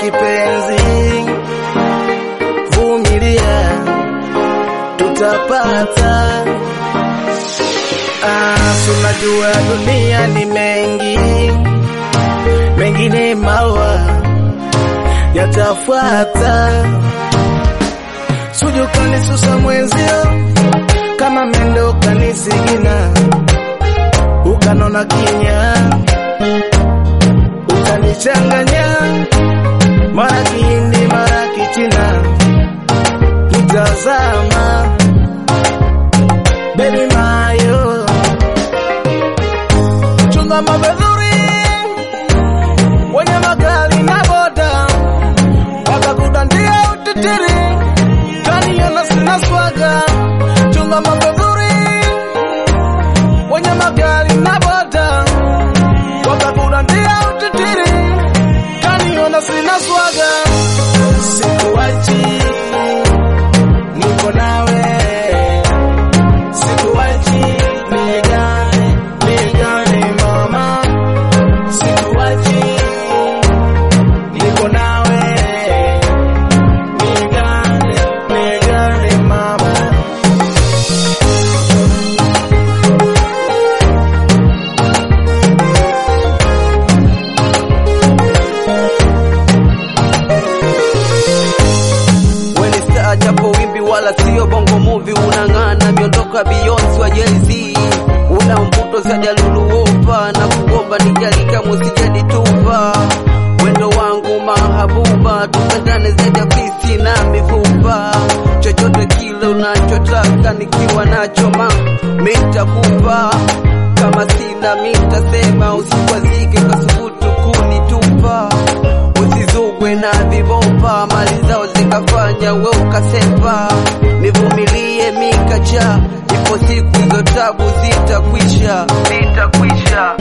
kipenzi, vumilia, tutapata. Ah, tunajua dunia ni mengi, mengine maua yatafuata. Suju kanisusa mwenzio, kama mendo kanisigina, ukanona kinya, ukanichanganya, mara kihindi mara kichina, kitazama baby mayo, chunga mabedhuri wenye makali na boda wakakudandia utitiri kaniona sina swaga chunga mabedhuri wenye magari na boda wakakudandia utitiri kaniona sina swaga sikuwachi niko nawe sikuwachi nigane nigane mama sikuwachi niko nawe nigane nigane mama Weni star japo wimbi wala sio bongo movie, unang'ana miondoka Beyonce wa Jay-Z, una mvuto za jaluluopa na kuomba nijalika musijadi tupa wendo wangu mahabuba, tupendane zaidi ya fisi na mifupa, chochote kile unachotaka nikiwa nacho ma mitakupa, kama sina mitasema, usikwazike kwa subutu kunitupa usizugwe na vibomba, mali zao zikafanya we ukasepa. Nivumilie mikacha, ipo siku hizo tabu zitakwisha, zitakwisha.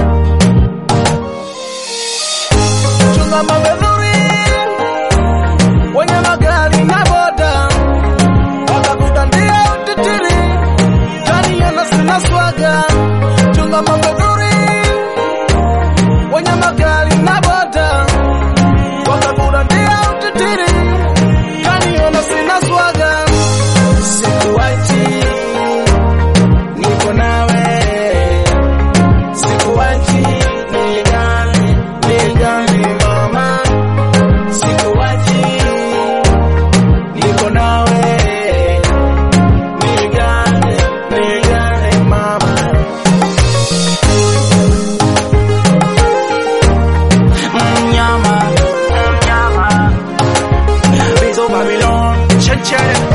chunga mabedhuri wenye magari na boda wakakudandia utitiri kaniona sina swaga chunga mabedhuri wenye magari na boda wakakudandia utitiri kaniona sina swaga sikuwachi niko nawe sikuwachi nigane nigane mama sikuwachi niko nawe nigane nigane mama Mnyama Mnyama Bizo Babylon Cheche